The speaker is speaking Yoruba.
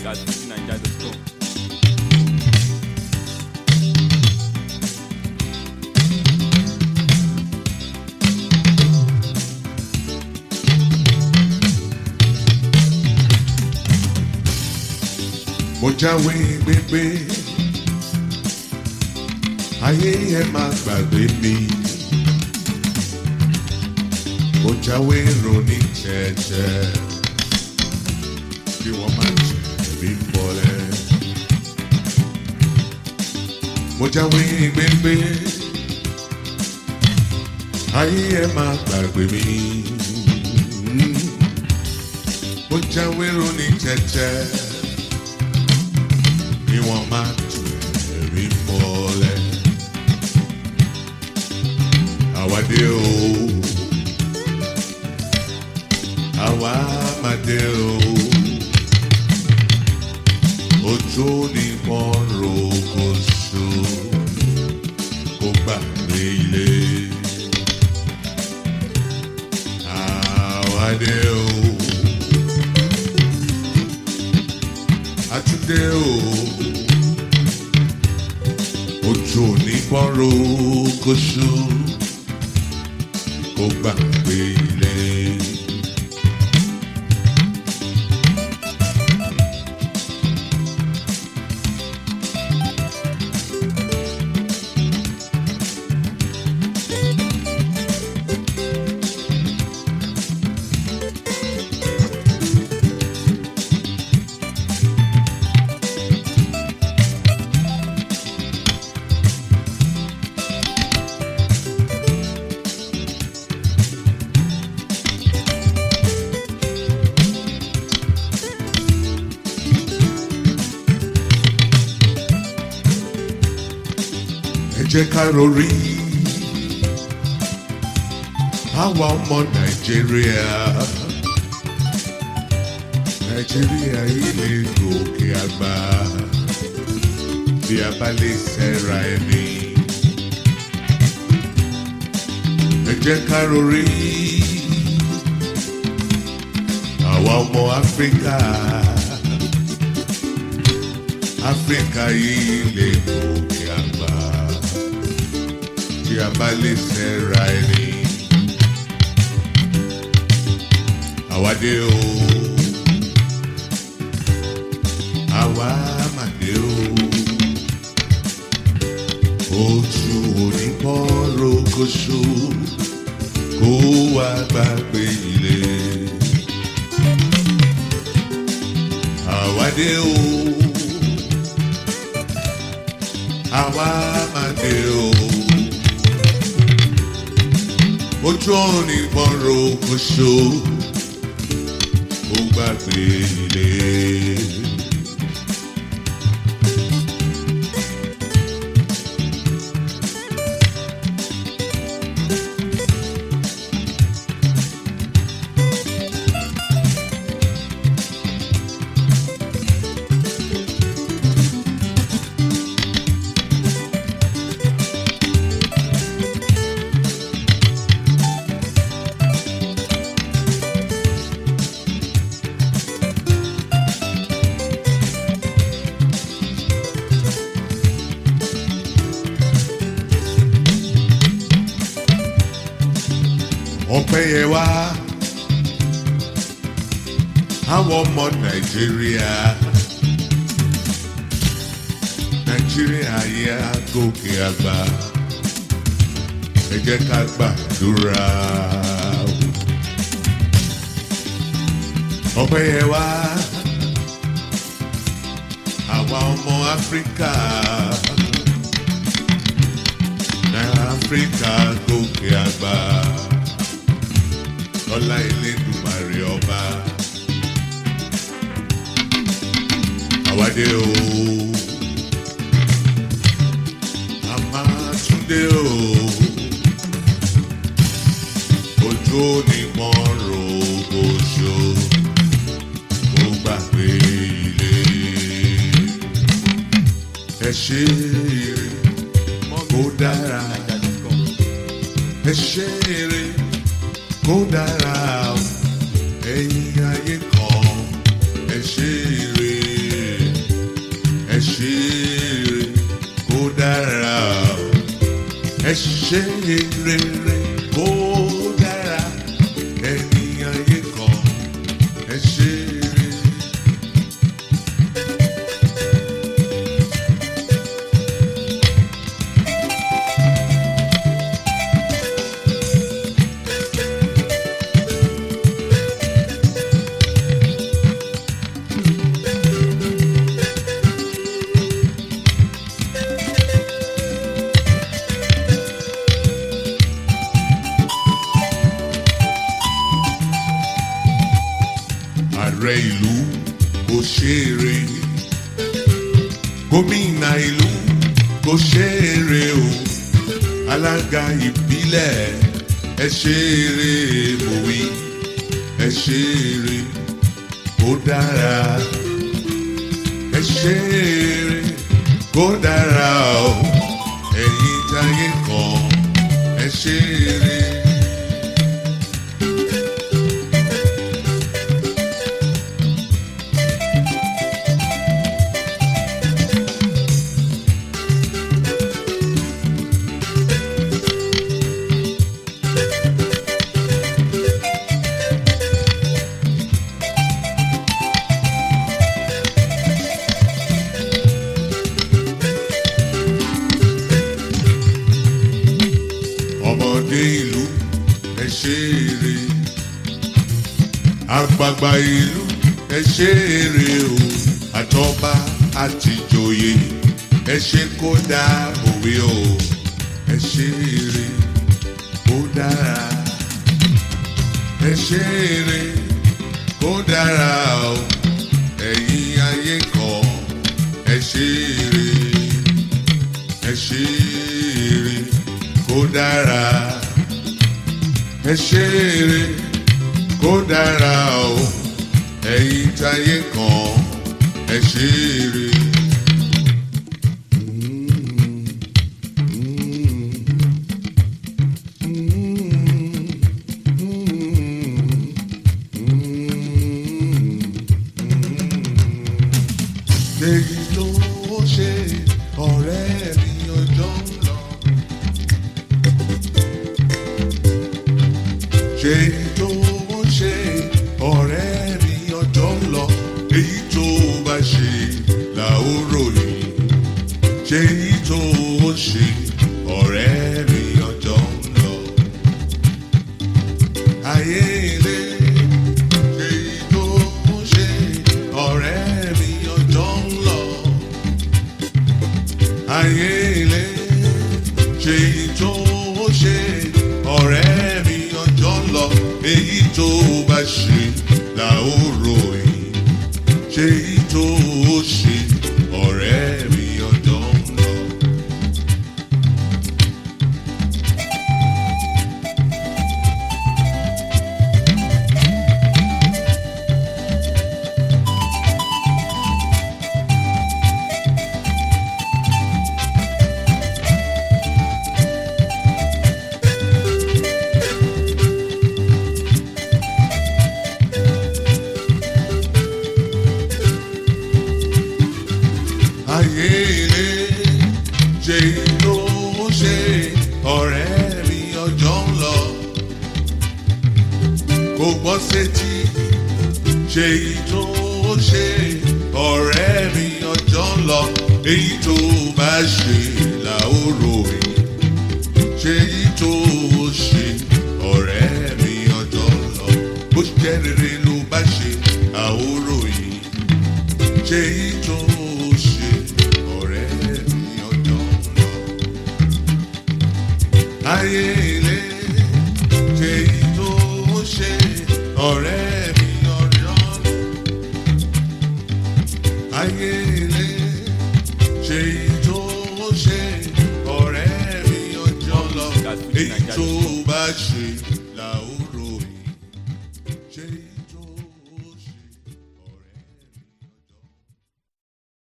at fujininja.com. mo jáwé gbégbé ayé ẹ máa gbàgbé mi mo jáwé ronú jẹ́jẹ́ kí wọ́n má jẹ̀bi bọ́lẹ̀ mo jáwé gbégbé ayé ẹ máa gbàgbé mi mo jáwé ronú jẹ́jẹ́ ni wọ́n máa tù ẹ̀rí mọ́lẹ̀. Àwádé o, àwa máa dé o. Ojú ni wọ́n ro kó so, kó gbàgbé ilé. Àwádé o. Àtúndé o. Ojú òní pọ́nrọ́ kóṣù kó gbàgbé ilé. Ẹ jẹ́ ká rorí àwa ọmọ Nàìjíríà. Nàìjíríà yìí lè gòkè àgbà bí a bá lè ṣẹ́ra ẹni. Ẹ jẹ́ ká rorí àwa ọmọ Áfíríkà. Áfíríkà yìí lè gòkè àgbà tí a bá lè ṣẹ́ra ẹni. Àwádé o, àwa màdé o, ojú onípọ̀ rokoṣo kó wá gbàgbé ilé. Àwádé o, àwa màdé o ojú ọ̀run ìbọn ro oṣù ó gbàgbé ilé. ọpẹ́ yẹ wá àwọn ọmọ nàìjíríà nàìjíríà yẹ àgòkè àgbà ẹ jẹ́ ká gbàdúrà ọpẹ́ yẹ wá àwa ọmọ áfíríkà áfíríkà gòkè àgbà lọ́lá Elédùmarè ọba. Àwádé o, a máa tún dé o, ojú ni mo rò oṣù, mo gbàgbé ilé. Ẹ ṣe eré, kó dára, ẹ ṣe eré kó dára o ẹ̀yin ayé kan ẹ ṣe ire ẹ ṣe rere kó dára ènìyàn yìí kan ẹ ṣe rere. ààrẹ ìlú kò ṣeré gómìnà ìlú kò ṣeré o alága ìbílẹ̀ ẹ ṣeré mòwe ẹ ṣeré kó dára ẹ ṣeré kó dára o ẹ̀yin táyé kan ẹ ṣeré. ọmọdé ìlú ẹ ṣeré àgbààgbà ìlú ẹ ṣeré o àtọba àtìjòyè ẹ ṣe kó dá òwe o ẹ ṣeré kó dára ẹ ṣeré kó dára o ẹ̀yin ayé kan ẹ ṣeré ẹ ṣeré kó dára ẹ ṣeré kó dára o ẹ̀yin táyé kan ẹ ṣeré. èyí ló ṣe ọ̀rẹ́ mi ọjọ́ ń lọ. ṣe tó ṣe ọ̀rẹ́ mi ọjọ́ ń lọ. èyí tó bá ṣe là ó ròyìn. ṣe èyí tó ṣe ọ̀rẹ́ mi ọjọ́ ń lọ. ayé ilé ṣe èyí tó ṣe ọ̀rẹ́ mi ọjọ́ ń lọ. ayé ilé ṣe èyí tó ṣe ọ̀rẹ́ mi ọjọ́ ń lọ. èyí tó bá ṣe là ó ròyìn. ṣe èyí tó ṣe ọ̀rẹ́ mi ọjọ́ ń lọ. ayé ilé ṣe tó ṣe ọ̀rẹ́ mi ọjọ́ ń lọ. kò gbọ́ sétí ṣe tó ṣe ọ̀rẹ́ mi ọjọ́ ń lọ. èyí tó bá ṣe là ó ròyìn. ṣe tó ṣe ọ̀rẹ́ mi ọjọ́ ń lọ. bó jẹ́ rere ló bá ṣe àóròyìn ṣe tó ṣe ọ̀rẹ́ mi ọjọ́ ń lọ. ayé ilé ṣe tó ṣe ọ̀rẹ́ mi ọjọ́ ń lọ. ayé ilé ṣe tó ṣe ọ̀rẹ́ mi ọjọ́ ń lọ. èyí tó bá ṣe